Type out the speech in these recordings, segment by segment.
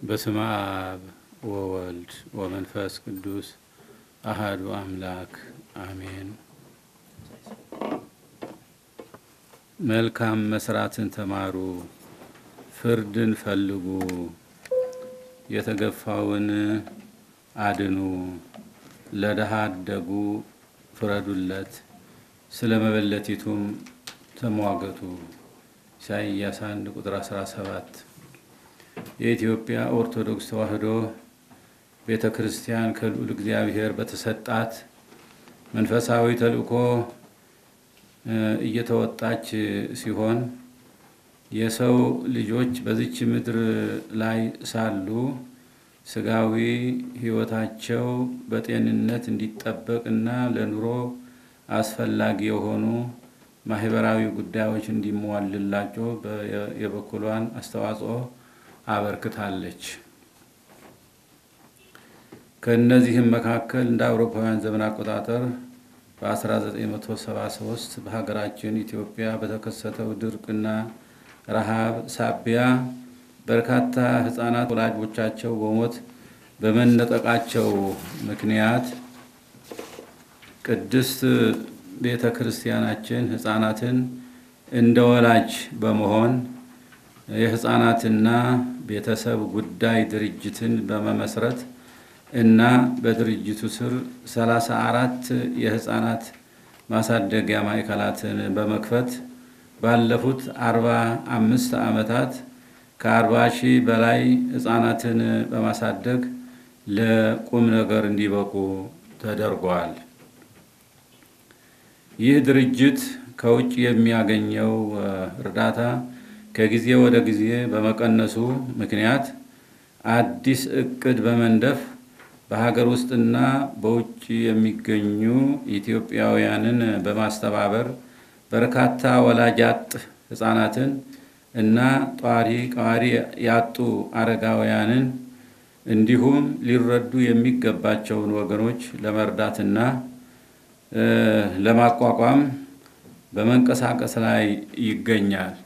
በስመ አብ ወወልድ ወመንፈስ ቅዱስ አሃዱ አምላክ አሜን። መልካም መስራትን ተማሩ፣ ፍርድን ፈልጉ፣ የተገፋውን አድኑ፣ ለድሃ አደጉ ፍረዱለት፣ ስለ መበለቲቱም ተሟገቱ። ኢሳይያስ 1 ቁጥር 17 የኢትዮጵያ ኦርቶዶክስ ተዋሕዶ ቤተ ክርስቲያን ከልዑል እግዚአብሔር በተሰጣት መንፈሳዊ ተልእኮ እየተወጣች ሲሆን የሰው ልጆች በዚች ምድር ላይ ሳሉ ስጋዊ ሕይወታቸው በጤንነት እንዲጠበቅ እና ለኑሮ አስፈላጊ የሆኑ ማህበራዊ ጉዳዮች እንዲሟልላቸው የበኩሏን አስተዋጽኦ አበርክታለች። ከእነዚህም መካከል እንደ አውሮፓውያን ዘመን አቆጣጠር በ1973 በሀገራችን ኢትዮጵያ በተከሰተው ድርቅና ረሃብ ሳቢያ በርካታ ሕፃናት ወላጆቻቸው በሞት በመነጠቃቸው ምክንያት ቅድስት ቤተ ክርስቲያናችን ሕፃናትን እንደ ወላጅ በመሆን የሕፃናትና ቤተሰብ ጉዳይ ድርጅትን በመመስረት እና በድርጅቱ ስር ሰላሳ አራት የሕፃናት ማሳደጊያ ማዕከላትን በመክፈት ባለፉት አርባ አምስት ዓመታት ከአርባ ሺህ በላይ ሕፃናትን በማሳደግ ለቁም ነገር እንዲበቁ ተደርጓል። ይህ ድርጅት ከውጭ የሚያገኘው እርዳታ ከጊዜ ወደ ጊዜ በመቀነሱ ምክንያት አዲስ እቅድ በመንደፍ በሀገር ውስጥና በውጭ የሚገኙ ኢትዮጵያውያንን በማስተባበር በርካታ ወላጅ አጥ ሕፃናትን እና ጧሪ ቀዋሪ ያጡ አረጋውያንን እንዲሁም ሊረዱ የሚገባቸውን ወገኖች ለመርዳትና ለማቋቋም በመንቀሳቀስ ላይ ይገኛል።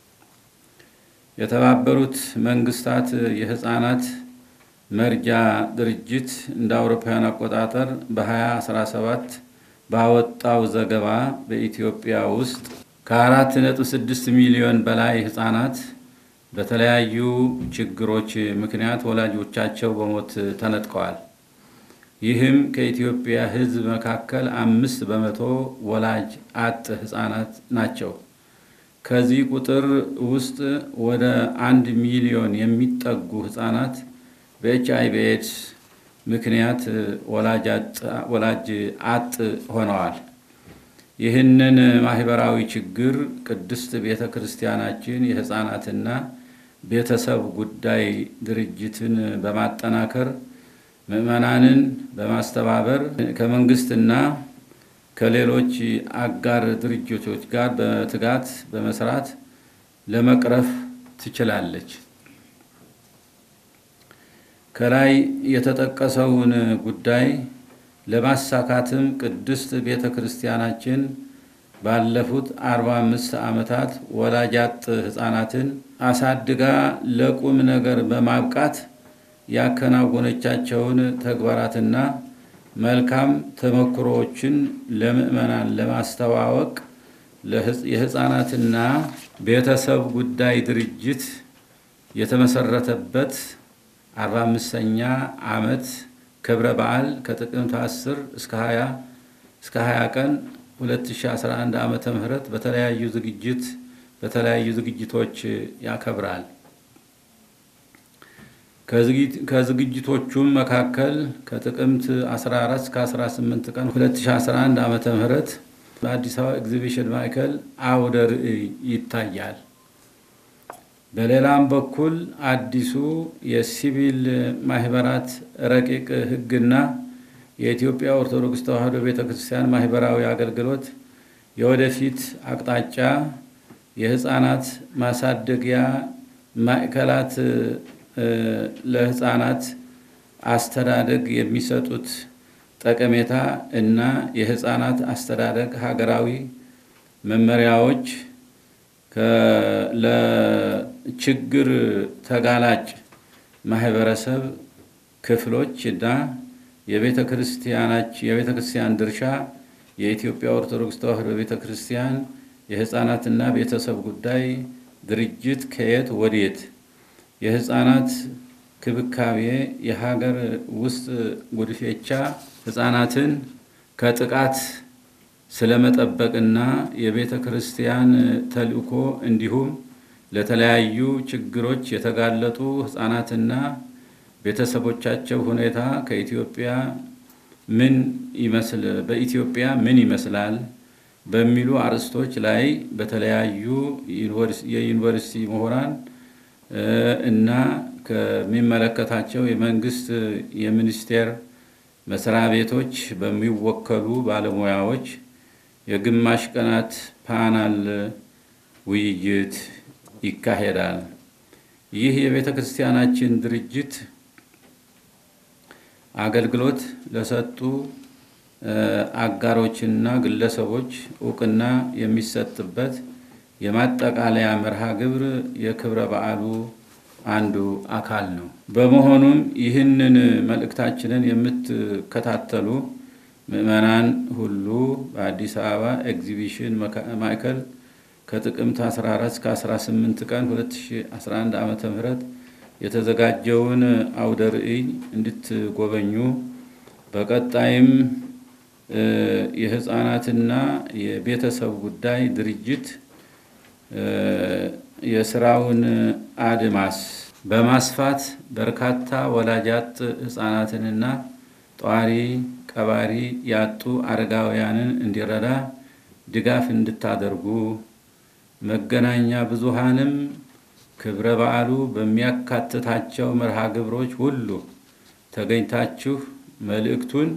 የተባበሩት መንግስታት የሕፃናት መርጃ ድርጅት እንደ አውሮፓውያን አቆጣጠር በ2017 ባወጣው ዘገባ በኢትዮጵያ ውስጥ ከአራት ነጥብ ስድስት ሚሊዮን በላይ ሕፃናት በተለያዩ ችግሮች ምክንያት ወላጆቻቸው በሞት ተነጥቀዋል። ይህም ከኢትዮጵያ ሕዝብ መካከል አምስት በመቶ ወላጅ አጥ ሕፃናት ናቸው። ከዚህ ቁጥር ውስጥ ወደ አንድ ሚሊዮን የሚጠጉ ሕፃናት በኤች አይ ቪ ኤድስ ምክንያት ወላጅ አጥ ሆነዋል። ይህንን ማህበራዊ ችግር ቅድስት ቤተ ክርስቲያናችን የሕፃናትና ቤተሰብ ጉዳይ ድርጅትን በማጠናከር ምዕመናንን በማስተባበር ከመንግስትና ከሌሎች አጋር ድርጅቶች ጋር በትጋት በመስራት ለመቅረፍ ትችላለች። ከላይ የተጠቀሰውን ጉዳይ ለማሳካትም ቅድስት ቤተ ክርስቲያናችን ባለፉት አርባ አምስት ዓመታት ወላጅ አጥ ሕፃናትን አሳድጋ ለቁም ነገር በማብቃት ያከናወነቻቸውን ተግባራትና መልካም ተሞክሮዎችን ለምዕመናን ለማስተዋወቅ የሕፃናትና ቤተሰብ ጉዳይ ድርጅት የተመሰረተበት አርባ አምስተኛ ዓመት ክብረ በዓል ከጥቅምት 10 እስከ 20 እስከ 20 ቀን 2011 ዓመተ ምህረት በተለያዩ ዝግጅት በተለያዩ ዝግጅቶች ያከብራል። ከዝግጅቶቹም መካከል ከጥቅምት 14 እስከ 18 ቀን 2011 ዓመተ ምህረት በአዲስ አበባ ኤግዚቢሽን ማዕከል አውደ ርዕይ ይታያል። በሌላም በኩል አዲሱ የሲቪል ማህበራት ረቂቅ ሕግና የኢትዮጵያ ኦርቶዶክስ ተዋሕዶ ቤተ ክርስቲያን ማህበራዊ አገልግሎት የወደፊት አቅጣጫ የሕፃናት ማሳደጊያ ማዕከላት ለሕፃናት አስተዳደግ የሚሰጡት ጠቀሜታ እና የሕፃናት አስተዳደግ ሀገራዊ መመሪያዎች ለችግር ተጋላጭ ማህበረሰብ ክፍሎች እና የቤተ ክርስቲያን ድርሻ የኢትዮጵያ ኦርቶዶክስ ተዋሕዶ ቤተ ክርስቲያን የሕፃናትና ቤተሰብ ጉዳይ ድርጅት ከየት ወዴት የሕፃናት ክብካቤ የሀገር ውስጥ ጉድፌቻ ሕፃናትን ከጥቃት ስለመጠበቅና የቤተ ክርስቲያን ተልእኮ እንዲሁም ለተለያዩ ችግሮች የተጋለጡ ሕፃናትና ቤተሰቦቻቸው ሁኔታ ከኢትዮጵያ ምን ይመስል በኢትዮጵያ ምን ይመስላል በሚሉ አርዕስቶች ላይ በተለያዩ የዩኒቨርሲቲ ምሁራን እና ከሚመለከታቸው የመንግስት የሚኒስቴር መስሪያ ቤቶች በሚወከሉ ባለሙያዎች የግማሽ ቀናት ፓናል ውይይት ይካሄዳል። ይህ የቤተ ክርስቲያናችን ድርጅት አገልግሎት ለሰጡ አጋሮችና ግለሰቦች እውቅና የሚሰጥበት የማጠቃለያ መርሃ ግብር የክብረ በዓሉ አንዱ አካል ነው። በመሆኑም ይህንን መልእክታችንን የምትከታተሉ ምዕመናን ሁሉ በአዲስ አበባ ኤግዚቢሽን ማዕከል ከጥቅምት 14 እስከ 18 ቀን 2011 ዓ ም የተዘጋጀውን አውደ ርዕይ እንድትጎበኙ በቀጣይም የሕፃናትና የቤተሰብ ጉዳይ ድርጅት የስራውን አድማስ በማስፋት በርካታ ወላጅ አጥ ሕፃናትንና ጧሪ ቀባሪ ያጡ አረጋውያንን እንዲረዳ ድጋፍ እንድታደርጉ መገናኛ ብዙሃንም ክብረ በዓሉ በሚያካትታቸው መርሃ ግብሮች ሁሉ ተገኝታችሁ መልእክቱን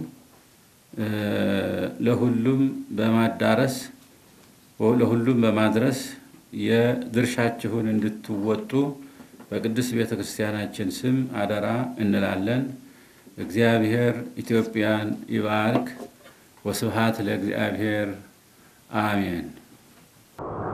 ለሁሉም በማዳረስ ለሁሉም በማድረስ የድርሻችሁን እንድትወጡ በቅድስት ቤተ ክርስቲያናችን ስም አደራ እንላለን። እግዚአብሔር ኢትዮጵያን ይባርክ። ወስብሐት ለእግዚአብሔር አሜን።